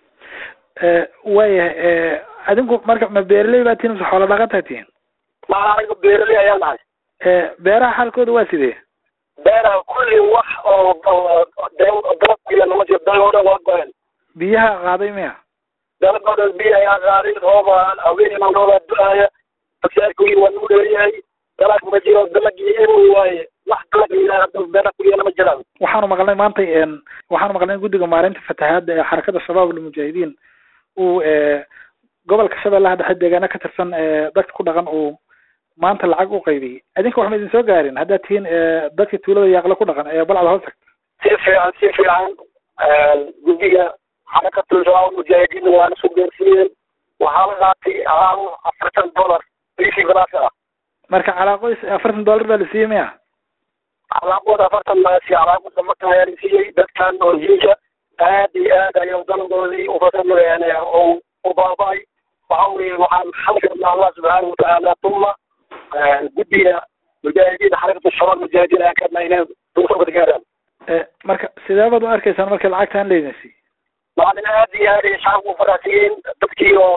Speaker 3: waayahay adinku marka ma beeraley baa tihin mise xoola dhaqataa tihin
Speaker 17: ma aniga beeraley ayaa nahay
Speaker 3: beeraha xaalkooda waa sidee
Speaker 17: beeraha kulli wax oo dalab iyo nama jiro dalab oo dhan waa go-een
Speaker 3: biyaha qaaday miya
Speaker 17: dalab oo dhan biyo ayaa qaaday rooba haweenima roobaa du-aaya fasaarkii waa nagu dheeryahay dalag ma jiro dalagii eroy waaye wax dalag ilaa hadda beera kuliyana ma jiraan
Speaker 3: waxaanu maqlnay maanta waxaanu maqlnay guddiga maareynta fatahaadda ee xarakada shabaab almujaahidiin uu gobolka shabeellaha dhexe deegaano ka tirsan dadka ku dhaqan uu maanta lacag u qaybiyey adinka wax ma idin soo gaarin haddaad tihiin dadka tuulada yaaqle ku dhaqan ee balcda hoos tagta
Speaker 17: si fiican si fiican guddiga xarakatul shabaab mujaahidiin waana soo gaarsiiyeen waxaa la qaatay alaabo afartan dollar bishii galaas ah
Speaker 3: marka calaaqoys afartan dollar baa la siiyey miya
Speaker 17: calaaqooda afartan maasi calaaqooda marka ayaa la siiyey dadkan oo jiinka aad iyo aad ayuu daladoodii ufasamayaan oo u baaba'ay waxa weye waxaan xalkana allah subxaana watacaala tuma guddiga mujaahidiin xarakatu shabaab mujaahidiin ayaa kadna inay duusabka gaaraan
Speaker 3: marka sidee baad u arkaysaan marka lacagtaan leydin siiy
Speaker 17: maalin aad iyo aad ay shacabku faraxsiiyeen dadkii oo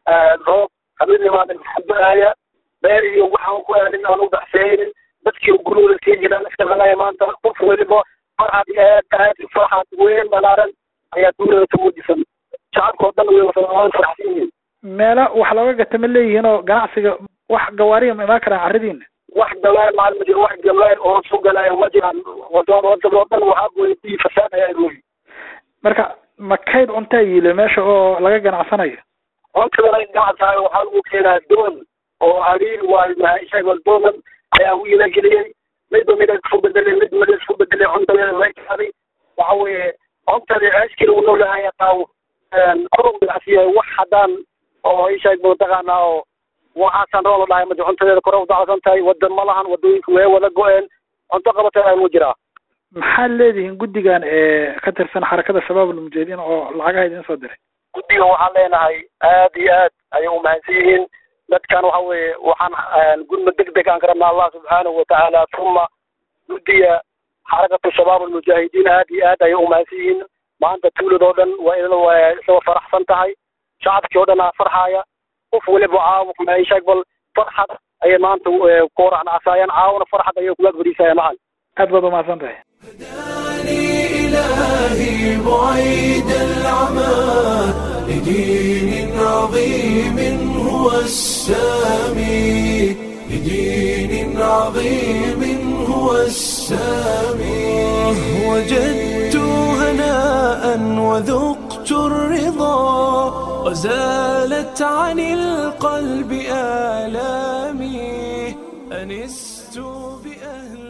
Speaker 17: roob habeenimaadan xabaaya beer iyo waxaan ku aadin aan u baxsaynin dadkii gurigooda sii jiraan iska qalaya maanta qof weliba farxad iyo aad aad farxad weyn balaaran ayaa duulada ka muujisan shacabka oo dhan way waan faraxsan yihiin
Speaker 3: meela wax looga gata ma leeyihiin oo ganacsiga wax gawaariya ma imaan karaan carridiina
Speaker 17: wax gawaar maal ma jiro wax gawaar oo soo galaya ma jiraan wadada wadada oo dhan waxaa gooyay fasaad ayaa gooyay
Speaker 3: marka ma kayd cuntaa yiile meesha oo laga ganacsanayo
Speaker 17: cuntada laga ganacsanayo waxaa lagu keenaa doon oo ariir waayo mahaishaga dooman ayaa u ilageliyey midba mid isku bedelay mid mid isku bedelay cuntadeeda way kaaday waxa weeye cuntadii ceeskii lagu noolahaya qaawo koron ganacsiyahay wax haddaan oo ishaag mataqaanaa oo waxaasan roola dhahay madi cuntadeeda kore u dacsan tahay wadan ma lahan wadooyinka way wada go-een cunto qabatay mu jiraa
Speaker 3: maxaad leedihiin guddigan ka tirsan xarakada shabaab almujaahidiin oo lacagaha idin soo diray
Speaker 17: guddiga waxaan leenahay aad iyo aad ayay umahadsan yihiin dadkan waxa weeye waxaan gudma deg deg aan ka rabnaa allah subxaanahu watacaala uma guddiga xarakatu shabaab almujaahidiin aad iyo aad ayay umahadsan yihiin maanta tuuladoo dhan waa waa isagoo faraxsan tahay shacabkii oo dhan aa farxaaya qof weliba caawo maishaag bal farxad ayay maanta ku waracnacasaayaan caawona farxad ayay kuga fadhiisaya macan
Speaker 3: aad baad umahadsan tahay
Speaker 1: إلهي بعيد العمى لدين عظيم هو السامي لدين عظيم هو السامي وجدت هناء وذقت الرضا وزالت عن القلب آلامي أنست بأهل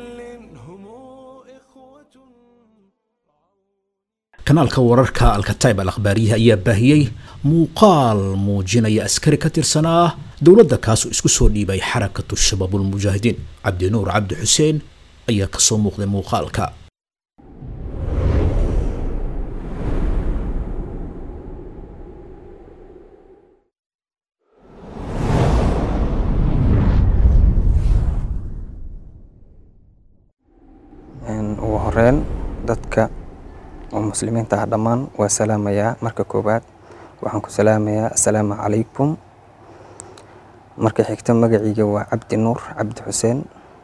Speaker 2: kanaalka wararka alkataib al akhbaariyaha ayaa baahiyey muuqaal muujinaya askari ka tirsanaa dowladda kaasoo isku soo dhiibay xarakatu shabaabulmujaahidiin cabdinuur cabdi xuseen ayaa kasoo muuqday muuqaalka
Speaker 18: ugu horeyn dadka oo muslimiinta ah dhammaan waa salaamayaa marka koowaad waxaan ku salaamayaa assalaamu calaykum marka xigta magaciiga waa cabdi nuur cabdi xuseen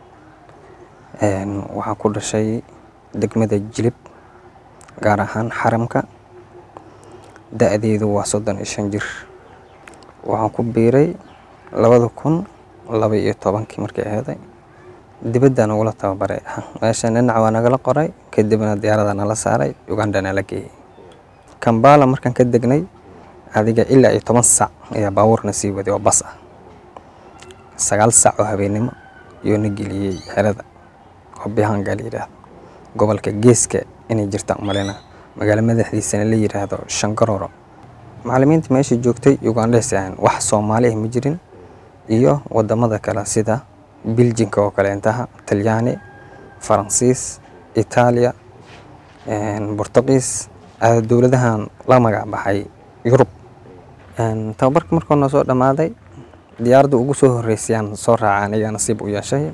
Speaker 18: waxaan ku dhashay degmada jilib gaar ahaan xaramka da-deedu waa soddon iyo shan jir waxaan ku biiray labada kun laba iyo tobankii markay aheeday dibadda nagula tababaray meesha dhinac waa nagala qoray kadibna diyaarada nala saaray uganda nala geeyey kambala markaan ka degnay adiga ilaa iyo toban sac ayaa baabuurna sii waday oo bas ah sagaal sac oo habeennimo iyoo na geliyey xerada oo bihangaa la yidhaahdo gobolka geeska inay jirtaan umaleyna magaalo madaxdiisana la yidhaahdo shangaroro macallimiinta meesha joogtay ugandhes ahan wax soomaali ah ma jirin iyo wadamada kale sida biljinka oo kale intaha talyaani faransiis itaaliya bortuqiis dowladahan la magac baxay yurub tababarka markuu noo soo dhammaaday diyaaradda ugu soo horreysayaan soo raaca aniga nasiib u yeeshay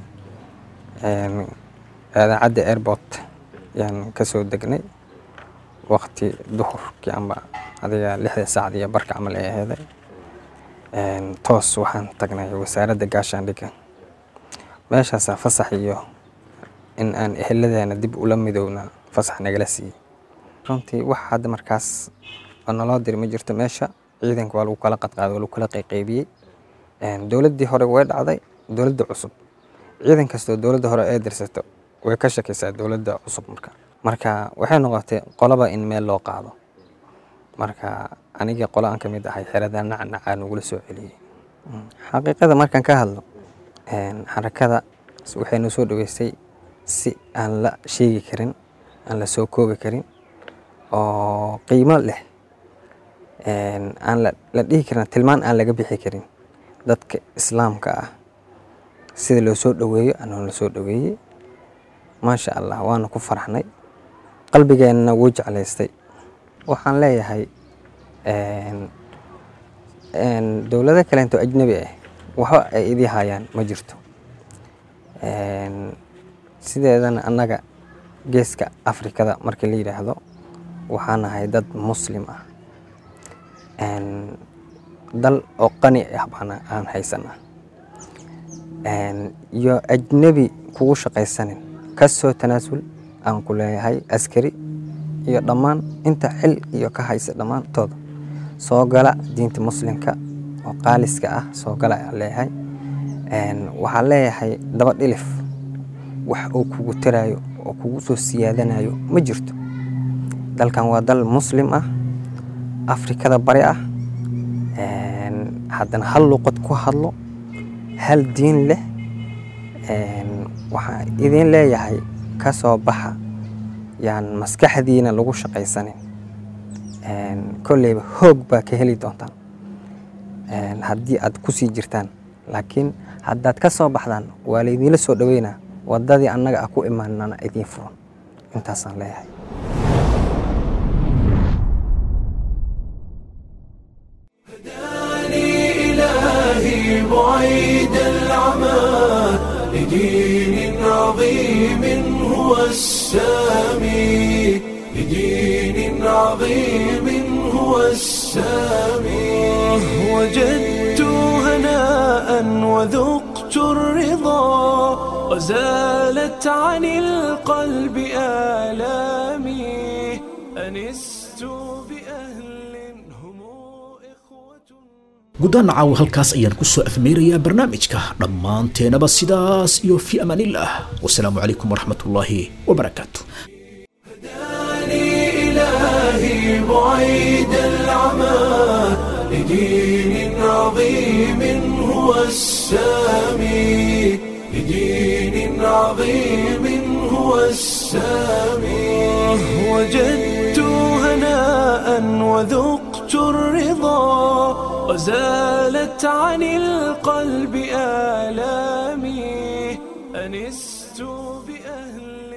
Speaker 18: idaacadda airport yaan ka soo degnay waqti duhurkii amba adiga lixda saacad iyo barka camal ay aheeday toos waxaan tagnay wasaaradda gaashaandhigga meeshaasaa fasax iyo in aan eheladeena dib ula midowna fasax nagala siiyey runtii wax hadda markaas oo naloo diri ma jirto meesha ciidanka waa lagu kala qadqaaday waa lagu kala qayqaybiyey dowladdii hore way dhacday dowladda cusub ciidan kastoo dowladda hore ay dirsato way ka shakaysaa dowladda cusub marka marka waxay noqotay qolaba in meel loo qaado marka anigii qolo aan ka mid ahay xerada nacnacaa nagula soo celiyey xaqiiqada markaan ka hadlo xarakada waxay noo soo dhaweysay si aan la sheegi karin aan la soo koobi karin oo qiimo leh aan la dhihi karin tilmaan aan laga bixi karin dadka islaamka ah sida loo soo dhoweeyo anoo la soo dhoweeyey maasha allah waana ku faraxnay qalbigeenna wuu jeclaystay waxaan leeyahay dowlado kaleento ajnabi ah waxba ay idii hayaan ma jirto sideedana annaga geeska afrikada markii la yidhaahdo waxaan nahay dad muslim ah dal oo qani ah baan aan haysanaa iyo ajnebi kugu shaqaysanin ka soo tanaasul aan ku leeyahay askari iyo dhammaan inta xil iyo ka haysa dhammaantooda soo gala diinta muslimka oo qaaliska ah soo gala ayaan leeyahay waxaan leeyahay daba dhilif wax uu kugu taraayo oo kugu soo siyaadanayo ma jirto dalkan waa dal muslim ah afrikada bari ah haddana hal luqad ku hadlo hal diin leh waxaan idin leeyahay ka soo baxa yaan maskaxdiina lagu shaqaysanin kolleyba hoog baa ka heli doontaan haddii aad ku sii jirtaan laakiin haddaad ka soo baxdaan waa laydinla soo dhoweynaa waddadii annaga ah ku imaanana idiin furan intaasaan leeyahay
Speaker 1: إلهي بعيد العمى لدين عظيم هو السامي لدين عظيم هو السامي وجدت هناء وذقت الرضا وزالت عن القلب آلامي أنست بأهل
Speaker 2: guddaan caawa halkaas ayaan ku soo afmeerayaa barnaamijka dhammaanteenaba sidaas iyo fi amaanillah wasalaamu calaykum waraxmatullaahi wabarakaatu
Speaker 1: إلهي بعيد العمى لدين عظيم هو السامي لدين عظيم هو السامي وجدت هناء وذقت الرضا وزالت عن القلب آلامي أنست بأهل